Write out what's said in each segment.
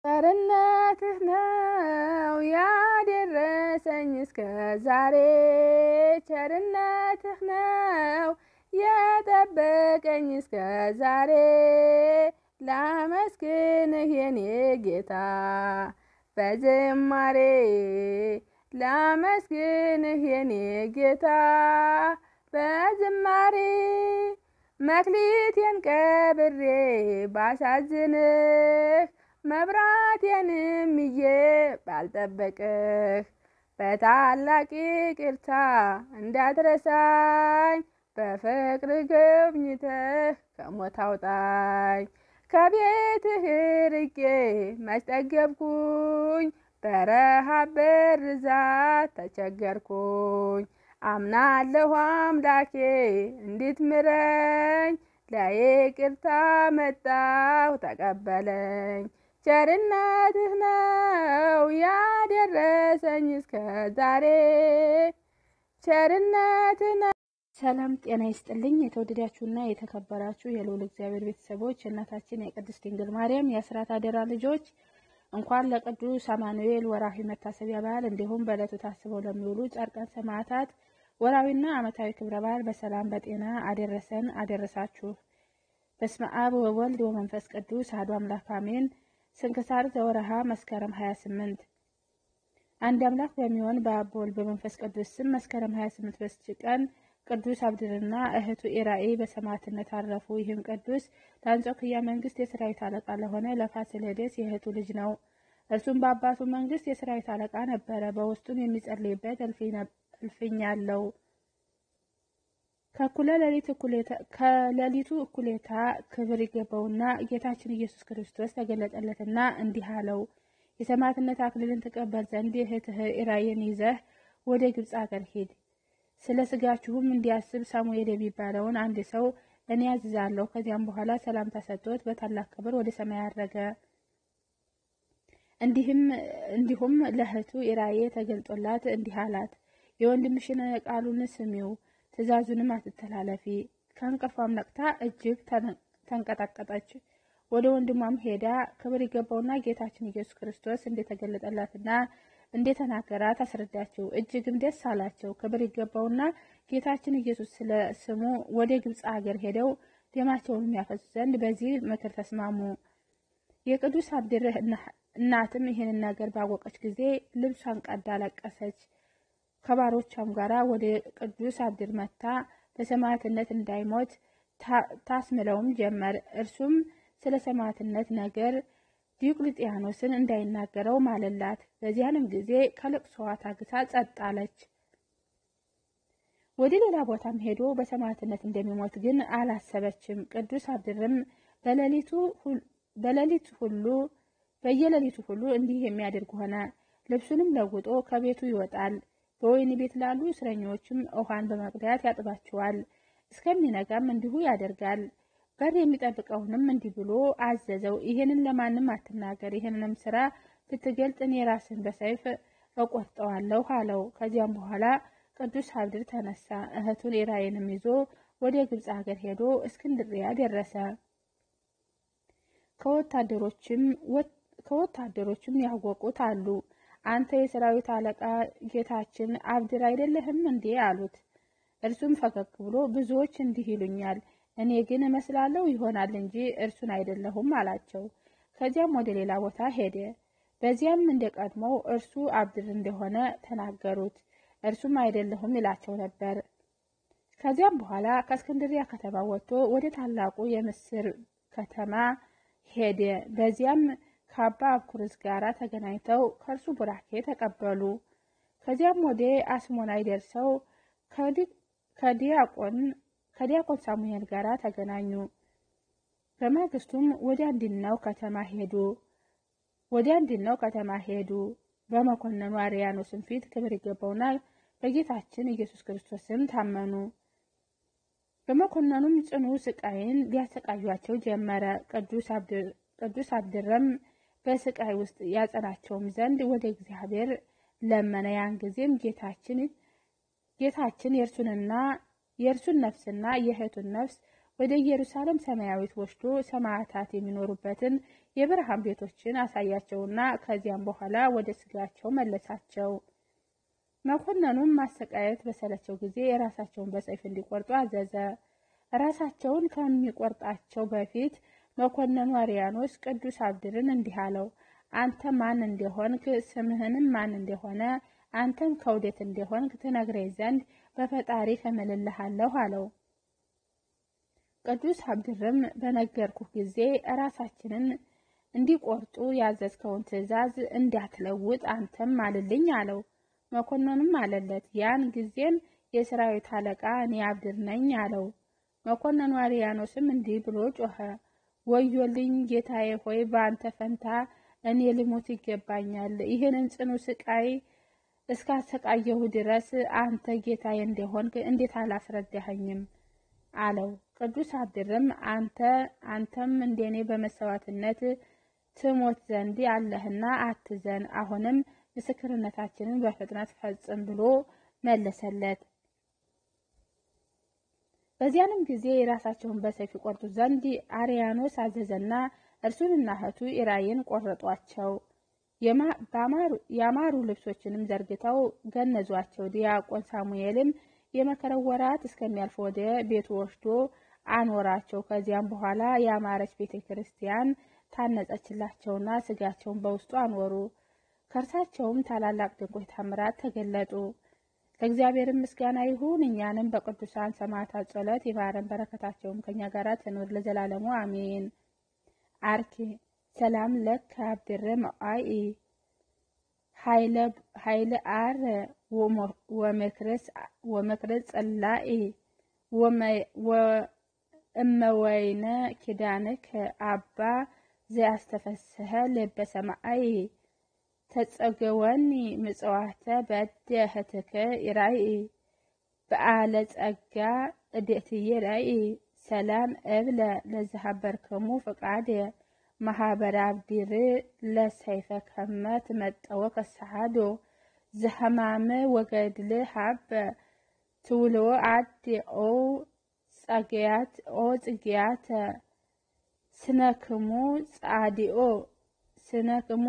ቸርነትህ ነው ያደረሰኝ እስከ ዛሬ ቸርነትህ ነው የጠበቀኝ እስከ ዛሬ ላመስግንህ የኔ ጌታ በዝማሬ ላመስግንህ የኔ ጌታ በዝማሬ መክሊቴን ቀብሬ ባሳዝንህ መብራቴንም ይዤ ባልጠበቅህ በታላቅ ይቅርታ እንዳትረሳኝ በፍቅር ጎብኝተህ ከሞት አውጣኝ። ከቤትህ ርቄ መች ጠገብኩኝ፣ በረሃብ በርዛት ተቸገርኩኝ። አምናለሁ አምላኬ እንድትምረኝ፣ ለይቅርታ መጣሁ ተቀበለኝ። ቸርነትህ ነው ያደረሰኝ እስከ ዛሬ ቸርነትህ ነው። ሰላም ጤና ይስጥልኝ። የተወደዳችሁና የተከበራችሁ የልዑል እግዚአብሔር ቤተሰቦች የእናታችን የቅድስት ድንግል ማርያም የአስራት አደራ ልጆች እንኳን ለቅዱስ አማኑኤል ወርሃዊ መታሰቢያ በዓል እንዲሁም በዕለቱ ታስበው ለሚውሉ ጻድቃን ሰማዕታት ወርሃዊና ዓመታዊ ክብረ በዓል በሰላም በጤና አደረሰን አደረሳችሁ። በስመ አብ ወወልድ ወመንፈስ ቅዱስ አሐዱ አምላክ አሜን። ስንክሳር ዘወርሃ መስከረም 28 አንድ አምላክ በሚሆን በአብ በወልድ በመንፈስ ቅዱስ ስም መስከረም 28 በስች ቀን ቅዱስ አብድርና እህቱ ኢራኤ በሰማዕትነት አረፉ። ይህም ቅዱስ ለአንጾኪያ መንግስት የሰራዊት አለቃ ለሆነ ለፋሲለደስ የእህቱ ልጅ ነው። እርሱም በአባቱ መንግስት የሰራዊት አለቃ ነበረ። በውስጡም የሚጸልይበት እልፍኝ አለው። ከሌሊቱ እኩሌታ ክብር ይገባውና ጌታችን ኢየሱስ ክርስቶስ ተገለጠለትና እንዲህ አለው፣ የሰማዕትነት አክሊልን ትቀበል ዘንድ እህትህ ኢራኤን ይዘህ ወደ ግብፅ አገር ሂድ። ስለ ስጋችሁም እንዲያስብ ሳሙኤል የሚባለውን አንድ ሰው እኔ ያዝዛለሁ። ከዚያም በኋላ ሰላምታ ሰጥቶት በታላቅ ክብር ወደ ሰማይ አረገ። እንዲሁም ለእህቱ ኢራኤ ተገልጦላት እንዲህ አላት፣ የወንድምሽን ቃሉን ስሚው፣ ትእዛዙንም አትተላለፊ። ከእንቅልፏም ነቅታ እጅግ ተንቀጠቀጠች። ወደ ወንድሟም ሄዳ ክብር ይገባውና ጌታችን ኢየሱስ ክርስቶስ እንደተገለጠላትና እንደተናገራት አስረዳቸው። እጅግም ደስ አላቸው። ክብር ይገባውና ጌታችን ኢየሱስ ስለ ስሙ ወደ ግብፅ አገር ሄደው ደማቸውን የሚያፈሱ ዘንድ በዚህ ምክር ተስማሙ። የቅዱስ አብድር እናትም ይህንን ነገር ባወቀች ጊዜ ልብሷን ቀዳ ለቀሰች። ከባሮቿም ጋራ ወደ ቅዱስ አብድር መታ በሰማዕትነት እንዳይሞት ታስምለውም ጀመር። እርሱም ስለ ሰማዕትነት ነገር ዲዮቅልጥያኖስን እንዳይናገረው ማለላት። በዚያንም ጊዜ ከልቅሶዋ ታግሳ ጸጥ አለች። ወደ ሌላ ቦታም ሄዶ በሰማዕትነት እንደሚሞት ግን አላሰበችም። ቅዱስ አብድርም በሌሊቱ ሁሉ በየሌሊቱ ሁሉ እንዲህ የሚያደርግ ሆነ። ልብሱንም ለውጦ ከቤቱ ይወጣል። በወህኒ ቤት ላሉ እስረኞችም ውሃን በመቅዳት ያጥባቸዋል። እስከሚነጋም እንዲሁ ያደርጋል። በር የሚጠብቀውንም እንዲህ ብሎ አዘዘው፣ ይህንን ለማንም አትናገር። ይህንንም ስራ ብትገልጥ እኔ ራስን በሰይፍ እቆርጠዋለሁ አለው። ከዚያም በኋላ ቅዱስ አብድር ተነሳ። እህቱን ኢራኤንም ይዞ ወደ ግብፅ ሀገር ሄዶ እስክንድርያ ደረሰ። ከወታደሮችም ያወቁት አሉ። አንተ የሰራዊት አለቃ ጌታችን አብድር አይደለህም እንዴ? አሉት። እርሱም ፈገግ ብሎ ብዙዎች እንዲህ ይሉኛል እኔ ግን እመስላለሁ ይሆናል እንጂ እርሱን አይደለሁም አላቸው። ከዚያም ወደ ሌላ ቦታ ሄደ። በዚያም እንደ ቀድሞው እርሱ አብድር እንደሆነ ተናገሩት። እርሱም አይደለሁም ይላቸው ነበር። ከዚያም በኋላ ከእስክንድሪያ ከተማ ወጥቶ ወደ ታላቁ የምስር ከተማ ሄደ። በዚያም ከአባ አብኩርስ ጋር ተገናኝተው ከእርሱ ቡራኬ ተቀበሉ። ከዚያም ወደ አስሞናይ ደርሰው ከዲያቆን ከዲያቆን ሳሙኤል ጋር ተገናኙ። በማግስቱም ወደ አንድናው ከተማ ሄዱ ወደ አንድናው ከተማ ሄዱ። በመኮንኑ አርያኖስን ፊት ክብር ይገባውና በጌታችን ኢየሱስ ክርስቶስም ታመኑ። በመኮንኑም ጽኑ ስቃይን ሊያሰቃዩቸው ጀመረ። ቅዱስ አብድረም በስቃይ ውስጥ ያጸናቸውም ዘንድ ወደ እግዚአብሔር ለመነ። ያን ጊዜም ጌታችን ጌታችን የእርሱንና የእርሱን ነፍስና የእህቱን ነፍስ ወደ ኢየሩሳሌም ሰማያዊት ወስዶ ሰማዕታት የሚኖሩበትን የብርሃን ቤቶችን አሳያቸውና ከዚያም በኋላ ወደ ስጋቸው መለሳቸው። መኮንኑም ማሰቃየት በሰለቸው ጊዜ የራሳቸውን በሰይፍ እንዲቆርጡ አዘዘ። ራሳቸውን ከሚቆርጣቸው በፊት መኮንኑ አርያኖስ ቅዱስ አብድርን እንዲህ አለው፣ አንተ ማን እንደሆንክ ስምህንም ማን እንደሆነ አንተም ከውዴት እንደሆንክ ትነግረኝ ዘንድ በፈጣሪ እምልልሃለሁ አለው። ቅዱስ አብድርም በነገርኩህ ጊዜ ራሳችንን እንዲቆርጡ ያዘዝከውን ትእዛዝ እንዳትለውጥ አንተም ማልልኝ አለው። መኮንኑም አለለት። ያን ጊዜም የሰራዊት አለቃ እኔ አብድር ነኝ አለው። መኮንኑ አርያኖስም እንዲህ ብሎ ጮኸ፣ ወዮልኝ ጌታዬ ሆይ በአንተ ፈንታ እኔ ልሞት ይገባኛል። ይህንን ጽኑ ስቃይ እስካሰቃየሁ ድረስ አንተ ጌታዬ እንደሆንክ እንዴት አላስረዳኸኝም? አለው። ቅዱስ አብድርም አንተ አንተም እንደኔ በመሰዋዕትነት ትሞት ዘንድ አለህና አትዘን፣ አሁንም ምስክርነታችንን በፍጥነት ፈጽም ብሎ መለሰለት። በዚያንም ጊዜ የራሳቸውን በሰይፍ ይቆርጡ ዘንድ አርያኖስ አዘዘና እርሱንና እህቱ ኢራይን ቆረጧቸው። ያማሩ ልብሶችንም ዘርግተው ገነዟቸው። ዲያቆን ሳሙኤልም የመከረው ወራት እስከሚያልፍ ወደ ቤቱ ወስዶ አኖራቸው። ከዚያም በኋላ ያማረች ቤተ ክርስቲያን ታነጸችላቸውና ስጋቸውን በውስጡ አኖሩ። ከእርሳቸውም ታላላቅ ድንቆች ታምራት ተገለጡ። ለእግዚአብሔርም ምስጋና ይሁን። እኛንም በቅዱሳን ሰማዕታት ጸሎት ይማረን፣ በረከታቸውም ከኛ ጋር ትኑር ለዘላለሙ አሜን። አርኪ ሰላም ለክ አብድረ መዋኢ ኃይለ አር ወመክረ ጸላኢ እመወይነ ኪዳንክ አባ ዘያስተፈስሐ ልበ ሰማይ ተጸገወኒ ምጽዋተ በደ ህትከ ይራይ በአለ ጸጋ እዴትየ ራይ ሰላም እብለ ለዝሃበርከሙ ፍቃድ ማህበረ አብዲር ለሰይፈ ከመ ትመጠወ ከሰዓዶ ዝህማመ ወገድል ሃበ ትውልዎ አዲ ኦ ጸገያት ኦ ጽጌያተ ስነክሙ ጻዲኦ ስነክሙ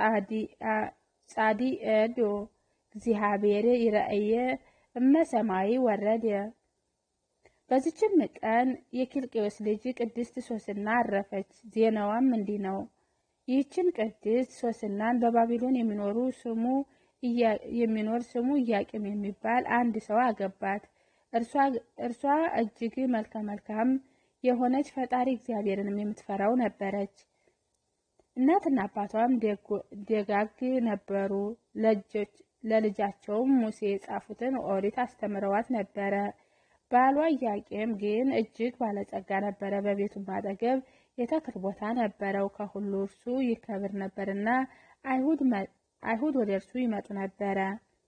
ጻዲኤዶ እግዚአብሔር ይረአየ እመሰማይ ወረደ። በዚችም ቀን የኪልቅዮስ ልጅ ቅድስት ሶስና አረፈች። ዜናዋም እንዲህ ነው። ይህችን ቅድስት ሶስናን በባቢሎን የሚኖሩ ስሙ የሚኖር ስሙ ኢያቄም የሚባል አንድ ሰው አገባት። እርሷ እጅግ መልከ መልካም የሆነች ፈጣሪ እግዚአብሔርንም የምትፈራው ነበረች። እናትና አባቷም ደጋግ ነበሩ። ለልጃቸውም ሙሴ የጻፉትን ኦሪት አስተምረዋት ነበረ። ባሏ ኢያቄም ግን እጅግ ባለጸጋ ነበረ። በቤቱም አጠገብ የተክል ቦታ ነበረው። ከሁሉ እርሱ ይከብር ነበርና አይሁድ ወደ እርሱ ይመጡ ነበረ።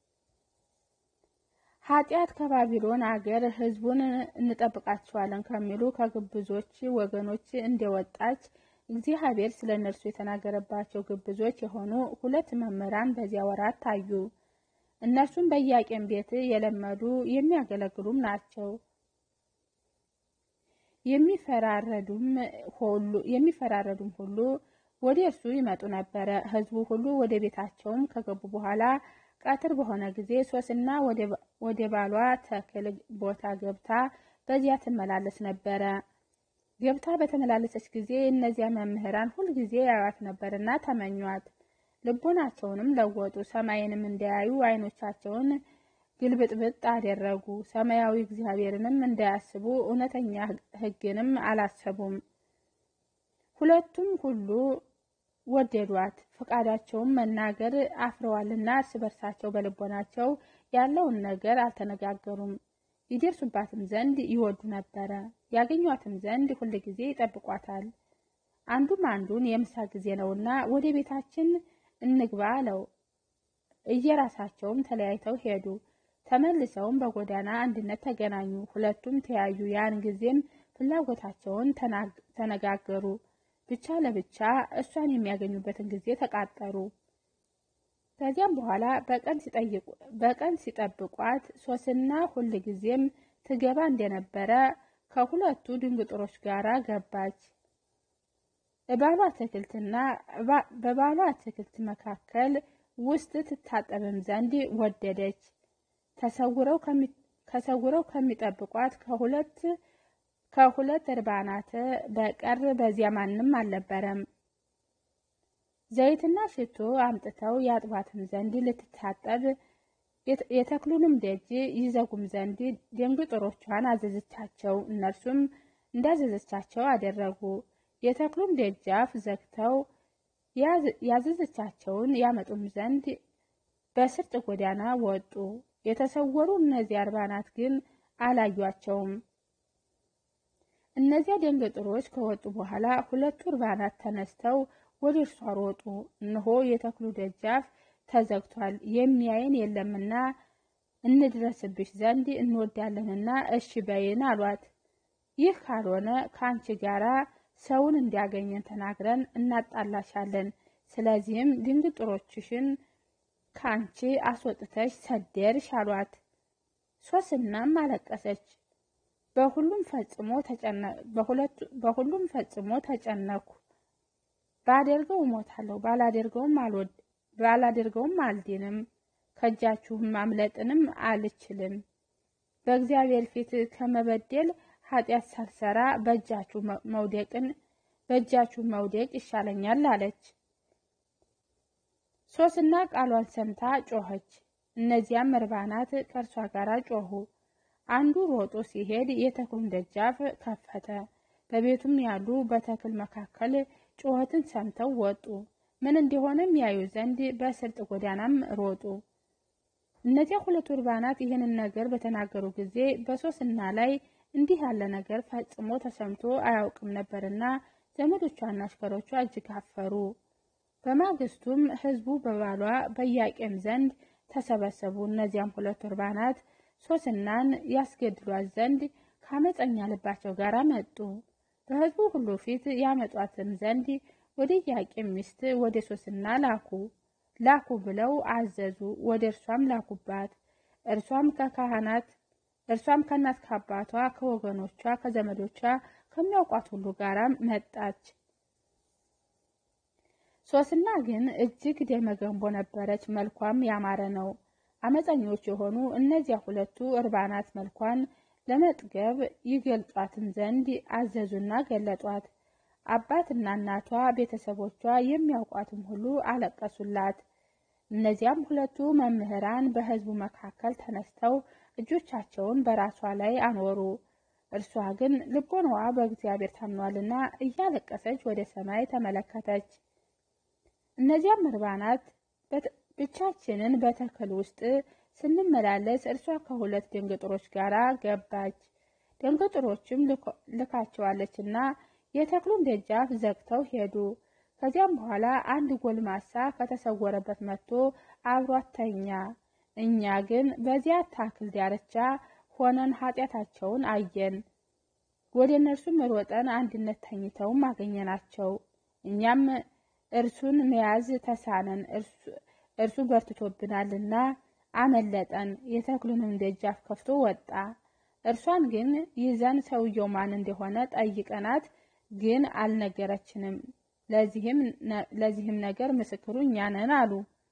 ኃጢአት ከባቢሎን አገር ሕዝቡን እንጠብቃቸዋለን ከሚሉ ከግብዞች ወገኖች እንደወጣች እግዚአብሔር ስለ እነርሱ የተናገረባቸው ግብዞች የሆኑ ሁለት መምህራን በዚያ ወራት ታዩ። እነርሱም በኢያቄም ቤት የለመዱ የሚያገለግሉም ናቸው። የሚፈራረዱም ሁሉ ወደ እርሱ ይመጡ ነበረ። ሕዝቡ ሁሉ ወደ ቤታቸውም ከገቡ በኋላ ቀትር በሆነ ጊዜ ሶስና ወደ ባሏ ተክል ቦታ ገብታ በዚያ ትመላለስ ነበረ። ገብታ በተመላለሰች ጊዜ እነዚያ መምህራን ሁልጊዜ ያዩት ነበርና ተመኟት። ልቦናቸውንም ለወጡ። ሰማይንም እንዳያዩ ዓይኖቻቸውን ግልብጥብጥ አደረጉ። ሰማያዊ እግዚአብሔርንም እንዳያስቡ እውነተኛ ሕግንም አላሰቡም። ሁለቱም ሁሉ ወደዷት፣ ፈቃዳቸውን መናገር አፍረዋልና እርስ በርሳቸው በልቦናቸው ያለውን ነገር አልተነጋገሩም። ይደርሱባትም ዘንድ ይወዱ ነበረ፣ ያገኟትም ዘንድ ሁል ጊዜ ይጠብቋታል። አንዱም አንዱን የምሳ ጊዜ ነውና ወደ ቤታችን እንግባ አለው። እየራሳቸውም ተለያይተው ሄዱ። ተመልሰውም በጎዳና አንድነት ተገናኙ። ሁለቱም ተያዩ። ያን ጊዜም ፍላጎታቸውን ተነጋገሩ። ብቻ ለብቻ እሷን የሚያገኙበትን ጊዜ ተቃጠሩ። ከዚያም በኋላ በቀን ሲጠብቋት ሶስና ሁል ጊዜም ትገባ እንደነበረ ከሁለቱ ድንግጥሮች ጋር ገባች። በባሏ አትክልትና በባሏ አትክልት መካከል ውስጥ ትታጠብም ዘንድ ወደደች። ተሰውረው ከሚጠብቋት ከሁለት ከሁለት እርባናት በቀር በዚያ ማንም አልነበረም። ዘይትና ሽቶ አምጥተው ያጥቧትም ዘንድ ልትታጠብ የተክሉንም ደጅ ይዘጉም ዘንድ ደንግጥሮቿን አዘዘቻቸው። እነርሱም እንዳዘዘቻቸው አደረጉ። የተክሉን ደጃፍ ዘግተው ያዘዘቻቸውን ያመጡም ዘንድ በስርጥ ጎዳና ወጡ። የተሰወሩ እነዚያ እርባናት ግን አላዩአቸውም። እነዚያ ደንገጥሮች ከወጡ በኋላ ሁለቱ እርባናት ተነስተው ወደ እርሷ ሮጡ። እነሆ የተክሉ ደጃፍ ተዘግቷል፣ የሚያየን የለምና እንድረስብሽ ዘንድ እንወዳለንና እሺ በይን አሏት። ይህ ካልሆነ ከአንቺ ጋራ ሰውን እንዲያገኘን ተናግረን እናጣላሻለን። ስለዚህም ድንግጥሮችሽን ከአንቺ አስወጥተሽ ሰደርሽ አሏት። ሶስናም አለቀሰች። በሁሉም ፈጽሞ ተጨነኩ። ባደርገው እሞታለሁ፣ ባላደርገውም አልድንም፣ ከእጃችሁም ማምለጥንም አልችልም። በእግዚአብሔር ፊት ከመበደል ኃጢአት ሳልሰራ በእጃችሁ መውደቅን በእጃችሁ መውደቅ ይሻለኛል አለች። ሶስና ቃሏን ሰምታ ጮኸች። እነዚያም እርባናት ከእርሷ ጋር ጮኹ። አንዱ ሮጦ ሲሄድ የተክሉን ደጃፍ ከፈተ። በቤቱም ያሉ በተክል መካከል ጩኸትን ሰምተው ወጡ። ምን እንደሆነም ያዩ ዘንድ በስርጥ ጎዳናም ሮጡ። እነዚያ ሁለቱ እርባናት ይህንን ነገር በተናገሩ ጊዜ በሶስና ላይ እንዲህ ያለ ነገር ፈጽሞ ተሰምቶ አያውቅም ነበርና ዘመዶቿና አሽከሮቿ እጅግ አፈሩ። በማግስቱም ሕዝቡ በባሏ በኢያቄም ዘንድ ተሰበሰቡ። እነዚያም ሁለቱ እርባናት ሶስናን ያስገድሏት ዘንድ ከአመፀኛ ልባቸው ጋር መጡ። በሕዝቡ ሁሉ ፊት ያመጧትም ዘንድ ወደ ኢያቄም ሚስት ወደ ሶስና ላኩ ላኩ ብለው አዘዙ። ወደ እርሷም ላኩባት። እርሷም ከካህናት እርሷም ከእናት ከአባቷ ከወገኖቿ ከዘመዶቿ ከሚያውቋት ሁሉ ጋር መጣች። ሶስና ግን እጅግ ደመገንቦ ነበረች፣ መልኳም ያማረ ነው። አመፀኞች የሆኑ እነዚያ ሁለቱ እርባናት መልኳን ለመጥገብ ይገልጧትም ዘንድ አዘዙና ገለጧት። አባትና እናቷ ቤተሰቦቿ የሚያውቋትም ሁሉ አለቀሱላት። እነዚያም ሁለቱ መምህራን በሕዝቡ መካከል ተነስተው እጆቻቸውን በራሷ ላይ አኖሩ። እርሷ ግን ልቦናዋ በእግዚአብሔር ታምኗልና እያለቀሰች ወደ ሰማይ ተመለከተች። እነዚያም እርባናት ብቻችንን በተክል ውስጥ ስንመላለስ እርሷ ከሁለት ደንገጥሮች ጋር ገባች። ደንገጥሮችም ልካቸዋለችና የተክሉን ደጃፍ ዘግተው ሄዱ። ከዚያም በኋላ አንድ ጎልማሳ ከተሰወረበት መጥቶ አብሯት ተኛ። እኛ ግን በዚያ ታክል ዳርቻ ሆነን ኃጢአታቸውን አየን። ወደ እነርሱም ሮጠን አንድነት ተኝተውም አገኘናቸው። እኛም እርሱን መያዝ ተሳነን፣ እርሱ በርትቶብናልና አመለጠን። የተክሉንም ደጃፍ ከፍቶ ወጣ። እርሷን ግን ይዘን ሰውየው ማን እንደሆነ ጠይቀናት፣ ግን አልነገረችንም። ለዚህም ነገር ምስክሩ እኛ ነን አሉ።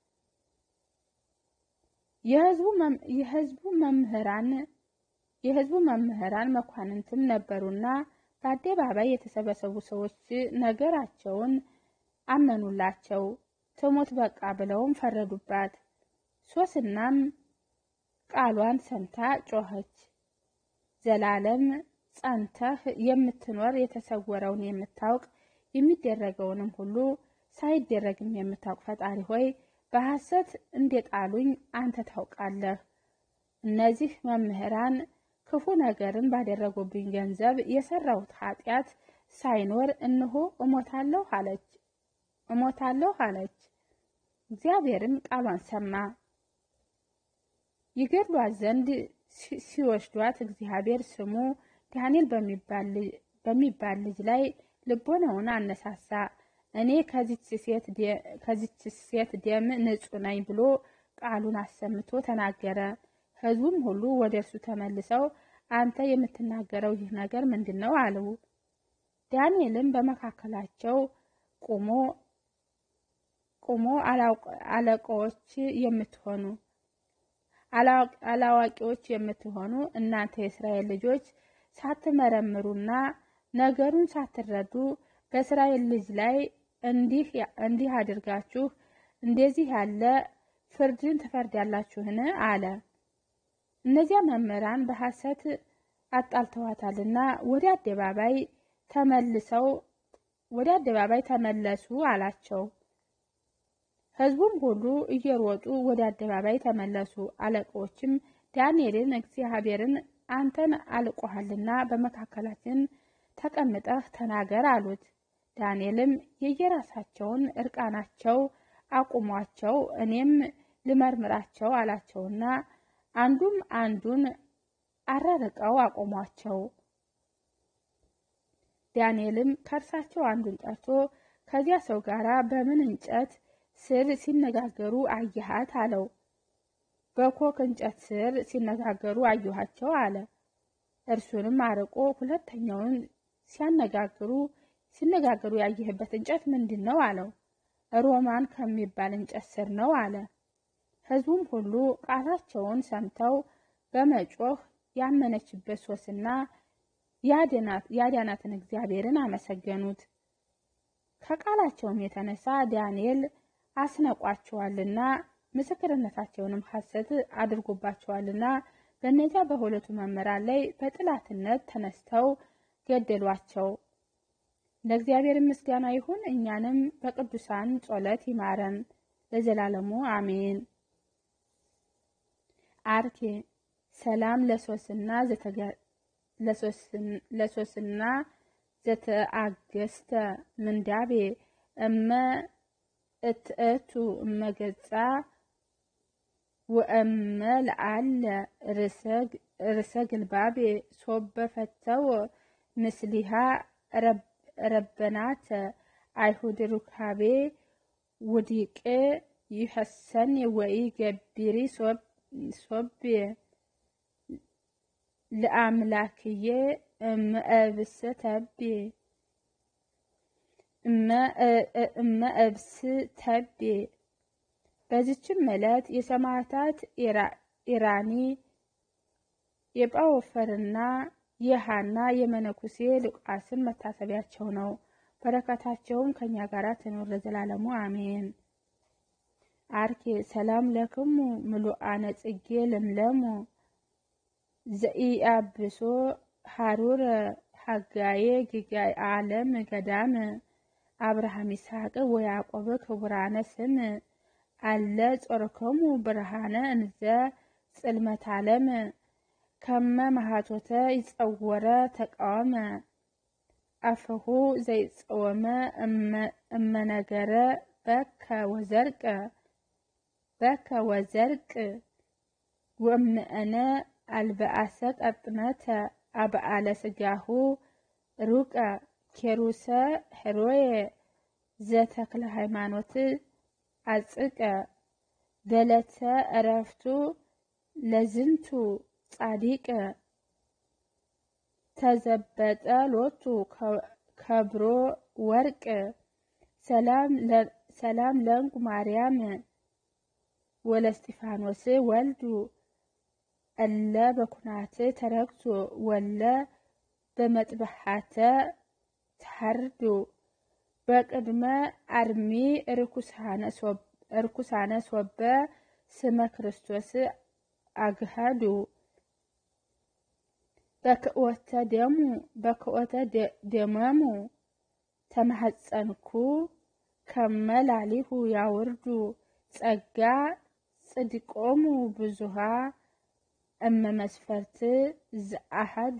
የሕዝቡ መምህራን የሕዝቡ መምህራን መኳንንትም ነበሩና በአደባባይ የተሰበሰቡ ሰዎች ነገራቸውን አመኑላቸው። ትሞት በቃ ብለውም ፈረዱባት። ሶስናም ቃሏን ሰምታ ጮኸች። ዘላለም ጸንተህ የምትኖር የተሰወረውን የምታውቅ የሚደረገውንም ሁሉ ሳይደረግም የምታውቅ ፈጣሪ ሆይ በሐሰት እንደጣሉኝ አንተ ታውቃለህ። እነዚህ መምህራን ክፉ ነገርን ባደረጉብኝ ገንዘብ የሰራሁት ኃጢአት ሳይኖር እንሆ እሞታለሁ አለች እሞታለሁ አለች። እግዚአብሔርም ቃሏን ሰማ። ይገድሏት ዘንድ ሲወስዷት እግዚአብሔር ስሙ ዳንኤል በሚባል ልጅ ላይ ልቦናውን አነሳሳ። እኔ ከዚች ሴት ደም ንጹሕ ነኝ ብሎ ቃሉን አሰምቶ ተናገረ። ሕዝቡም ሁሉ ወደ እርሱ ተመልሰው አንተ የምትናገረው ይህ ነገር ምንድን ነው? አለው። ዳንኤልም በመካከላቸው ቁሞ ቁሞ አለቃዎች የምትሆኑ አላዋቂዎች የምትሆኑ እናንተ የእስራኤል ልጆች ሳትመረምሩና ነገሩን ሳትረዱ በእስራኤል ልጅ ላይ እንዲህ አድርጋችሁ እንደዚህ ያለ ፍርድን ትፈርዳላችሁን? አለ። እነዚያ መምህራን በሐሰት አጣልተዋታልና ወደ አደባባይ ተመልሰው ወደ አደባባይ ተመለሱ አላቸው። ሕዝቡም ሁሉ እየሮጡ ወደ አደባባይ ተመለሱ። አለቆችም ዳንኤልን እግዚአብሔርን አንተን አልቆሃልና በመካከላችን ተቀምጠህ ተናገር አሉት። ዳንኤልም የየራሳቸውን እርቃናቸው አቁሟቸው እኔም ልመርምራቸው አላቸውና አንዱም አንዱን አራርቀው አቆሟቸው። ዳንኤልም ከእርሳቸው አንዱን ጠርቶ ከዚያ ሰው ጋር በምን እንጨት ስር ሲነጋገሩ አየሃት? አለው። በኮክ እንጨት ስር ሲነጋገሩ አየኋቸው አለ። እርሱንም አርቆ ሁለተኛውን ሲያነጋግሩ ሲነጋገሩ ያየህበት እንጨት ምንድን ነው? አለው። ሮማን ከሚባል እንጨት ስር ነው አለ። ሕዝቡም ሁሉ ቃላቸውን ሰምተው በመጮህ ያመነችበት ሶስና ያዳናትን እግዚአብሔርን አመሰገኑት። ከቃላቸውም የተነሳ ዳንኤል አስነቋቸዋልና ምስክርነታቸውንም ሐሰት አድርጎባቸዋልና በእነዚያ በሁለቱ መምህራን ላይ በጥላትነት ተነስተው ገደሏቸው። ለእግዚአብሔር ምስጋና ይሁን፣ እኛንም በቅዱሳን ጸሎት ይማረን ለዘላለሙ አሜን። አርኬ ሰላም ለሶስና ለሶስና ዘተአገስተ ምንዳቤ እመ እትእቱ እመገጻ ወእመ ለአለ ርሰ ግልባቤ ሶበ ፈተው ምስሊሃ ረበናተ አይሁድ ሩካቤ ውዲቅ ይሐሰን ወይ ገቢሪ ሶብ ለአምላክዬ እመእብስ ተቤ እመእብስ ተቤ። በዚችም ዕለት የሰማዕታት ኢራኒ የጳወፈርና የሃና የመነኩሴ ሉቃስን መታሰቢያቸው ነው። በረከታቸውም ከእኛ ጋር ትኖር ለዘላለሙ አሜን። አርኬ ሰላም ለክሙ ምሉአነ ጽጌ ለምለሙ ዘኢአብሶ ሀሩር ሀጋዬ ጊጋይ ዓለም ገዳም አብርሃም ይስሐቅ ወያዕቆብ ክቡራነ ስም አለ ጾርክሙ ብርሃነ እንዘ ጽልመት ዓለም ከመ ማሃቶተ ይጸወረ ተቃወመ አፍሁ ዘይጸወመ እመነገረ በከ ወዘርቅ በከ ወዘርቅ ወእምእነ አልበአሰ ቀጥነተ አብአለ ስጋሁ ሩቀ ኬሩሰ ህሮየ ዘተክለ ሃይማኖት አጽቀ በለተ እረፍቱ ለዝንቱ ጻዲቅ ተዘበጠ ሎቱ ከብሮ ወርቅ ሰላም ለንቁ ማርያም ወለስጢፋኖስ ወልዱ እለ በኩናት ተረግቶ ወለ በመጥበሓተ ተሐርዱ በቅድመ አርሚ ርኩሳነ ሶበ ስመ ክርስቶስ አግሃዱ በክእወተ ደሙ በክእወተ ደመሙ ተማሐፀንኩ ከመላሊሁ ያውርዱ ጸጋ ጽድቆሙ ብዙሃ እመ መስፈርት ዘአሃዱ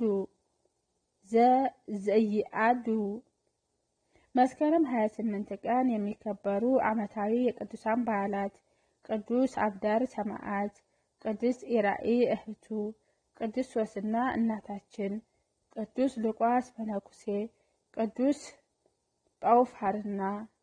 ዘኢአዱ መስከረም 28 ቀን የሚከበሩ ዓመታዊ የቅዱሳን በዓላት ቅዱስ አብዳር ሰማዕት፣ ቅዱስ ኢራኢ እህቱ፣ ቅዱስ ሶስና እናታችን፣ ቅዱስ ሉቃስ መነኩሴ፣ ቅዱስ ጳውፋርና።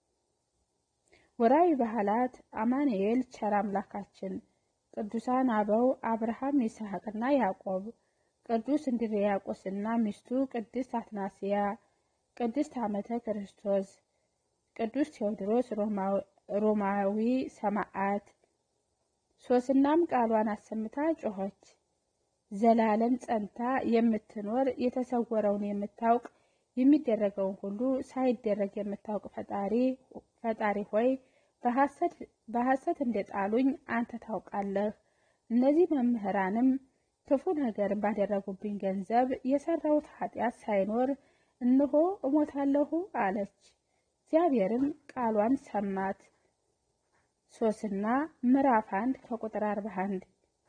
ወርኃዊ በዓላት አማኑኤል ቸር አምላካችን፣ ቅዱሳን አበው አብርሃም ይስሐቅና ያዕቆብ፣ ቅዱስ እንድርያቆስና ሚስቱ ቅድስት አትናስያ፣ ቅድስት ዓመተ ክርስቶስ፣ ቅዱስ ቴዎድሮስ ሮማዊ ሰማዕት። ሶስናም ቃሏን አሰምታ ጮኸች። ዘላለም ጸንታ የምትኖር የተሰወረውን የምታውቅ የሚደረገውን ሁሉ ሳይደረግ የምታውቅ ፈጣሪ ሆይ በሐሰት እንደጣሉኝ አንተ ታውቃለህ። እነዚህ መምህራንም ክፉ ነገር ባደረጉብኝ ገንዘብ የሰራሁት ኃጢአት ሳይኖር እነሆ እሞታለሁ አለች። እግዚአብሔርም ቃሏን ሰማት። ሶስና ምዕራፍ አንድ ከቁጥር አርባ አንድ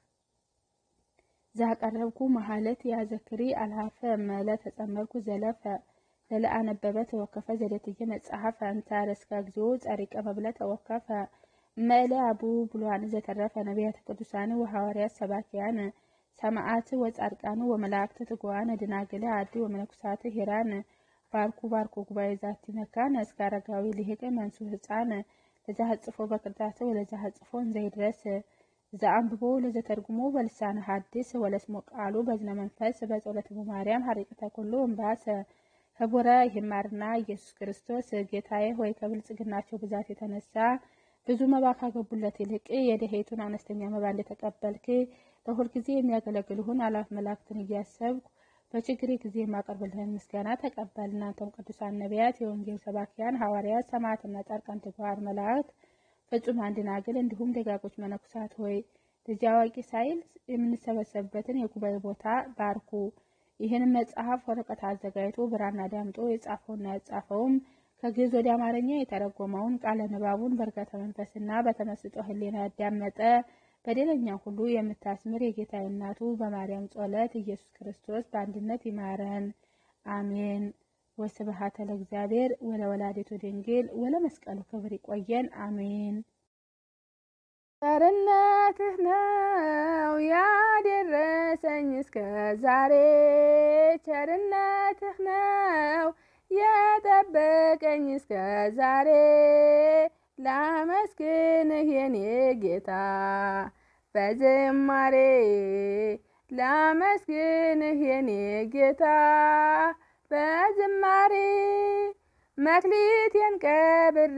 ዛቀረብኩ መሀለት ያዘክሪ አልሃፈ መለ ተጸመርኩ ዘለፈ ለለአነበበ ተወከፈ ዘደትየ መጽሐፈ እንታረስከ እግዚኦ ጸሪቀ መብለ ተወከፈ መለ አቡ ብሏን ዘተረፈ ነቢያተ ቅዱሳን ወሐዋርያት ሰባኪያን ሰማዓት ወጻድቃን ወመላእክት ትጉዋን ድናግል አዲ ወመነኩሳት ሄራን ባርኩ ባርኩ ጉባኤ ዛቲ መካነ እስከ አረጋዊ ልሂቅ መንሱ ህፃን ለዛ ሀጽፎ በቅርጣተ ወለዛ ሀጽፎ እንዘይድረስ ዘአንብቦ ለዘተርጉሞ በልሳነ ሐዲስ ወለስሞ ቃሉ በዝነ መንፈስ በጸሎተ ማርያም ሀሪቅተ ኩሉ እምባሰ ህቡረ ይማርና ኢየሱስ ክርስቶስ ጌታዬ ሆይ ከብልጽግናቸው ብዛት የተነሳ ብዙ መባ ካገቡለት ይልቅ የደሄቱን አነስተኛ መባ እንደተቀበልክ ለሁልጊዜ የሚያገለግልሁን አላፍ መላእክትን እያሰብኩ በችግሬ ጊዜ የማቀርብልህን ምስጋና ተቀበል። እናንተም ቅዱሳን ነቢያት፣ የወንጌል ሰባኪያን ሐዋርያት፣ ሰማዕትና ጻድቃን፣ ትጉሃን መላእክት፣ ፍጹማን ደናግል እንዲሁም ደጋጎች መነኩሳት ሆይ ልጅ አዋቂ ሳይል የምንሰበሰብበትን የጉባኤ ቦታ ባርኩ። ይህንን መጽሐፍ ወረቀት አዘጋጅቶ ብራና ዳምጦ የጻፈውና ያጻፈውም ከግዕዝ ወደ አማርኛ የተረጎመውን ቃለ ንባቡን በእርጋታ መንፈስና በተመስጦ ሕሊና ያዳመጠ በደለኛ ሁሉ የምታስምር የጌታ እናቱ በማርያም ጸሎት ኢየሱስ ክርስቶስ በአንድነት ይማረን፣ አሜን። ወስብሐት ለእግዚአብሔር ወለወላዲቱ ድንግል ወለመስቀሉ ክብር ይቆየን፣ አሜን። ቸርነትህ ነው ያደረሰኝ እስከ ዛሬ፣ ቸርነትህ ነው የጠበቀኝ እስከ ዛሬ ላመስግንህ የኔ ጌታ በዝማሬ ላመስግንህ የኔ ጌታ በዝማሬ መክሊቴን ቀብሬ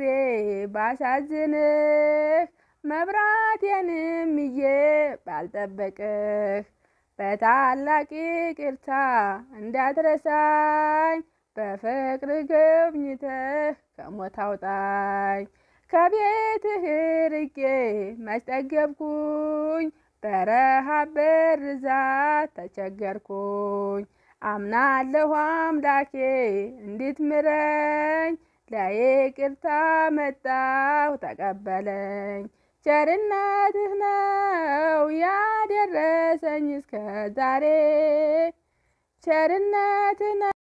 ባሳዝንህ መብራቴንም ይዤ ባልጠበቅህ በታላቅ ይቅርታ እንዳትረሳኝ በፍቅር ጎብኝተህ ከሞት አውጣኝ። ከቤትህ ርቄ መች ጠገብኩኝ፣ በረሃብ በርዛት ተቸገርኩኝ። አምናለሁ አምላኬ እንድትምረኝ፣ ለይቅርታ መጣሁ ተቀበለኝ። ቸርነትህ ነው ያደረሰኝ እስከ ዛሬ ቸርነትህ